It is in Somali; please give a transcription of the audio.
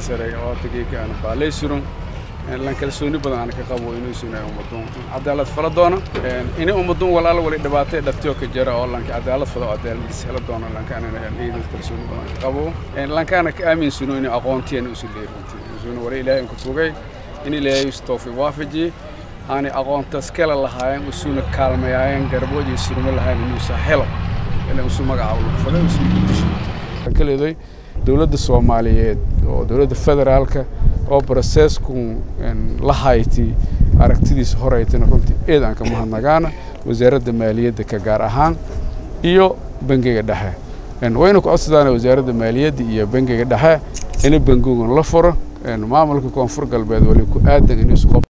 sare oo tageeka aan baalay surun lan kalsooni badan aan ka qabo inuu sunay ummaduun cadaalad fala doono in ummaduun walaal wali dhibaatay dhabtiyo ka jira oo lanka cadaalad fado cadaalad hela doono lankaana ciidan kalsooni badan ka qabo lankaana ka aamin suno in aqoontiyan usu leeyahay suno wali ilaahay ku tugay in ilaahay istoofi waafaji aan aqoontaas kala lahaayeen usuna kaalmayeen garboodii surma lahayn inuu sahelo inuu isu magacaabo falo isu bulsho kaleeday dowladda Soomaaliyeed oo dowladda federaalka oo processku la hayti aragtidiisa horeytana runtii eed aan ka mahadnagaana wasaaradda maaliyadda ka gaar ahaan iyo bangiga dhexe wayna ku codsadaan wasaaradda maaliyadda iyo bangiga dhexe in bangigan la furo maamulka koonfur galbeed wali ku aadan inuu